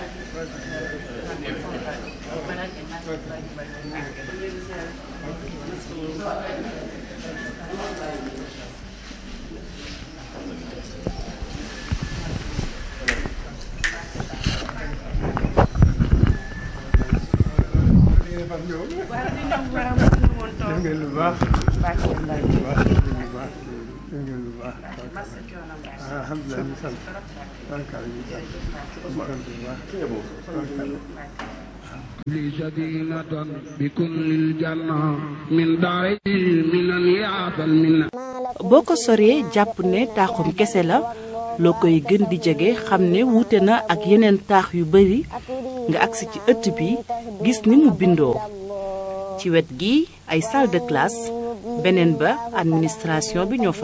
def ngeen lu baax lu baax lu baax def ngeen lu baax alhamdulilah ñu sant barkaal ñu sant ñu sant bu baax لي سكينة بكل الجنة من داري من يعطى المنة boo ko soree jàpp ne taaxum kese la loo koy gën di jege xam ne wuute na ak yeneen taax yu bari nga agsi ci ëtt bi gis ni mu bindoo ci wet gi ay salle de classe beneen ba administration bi ñoo fa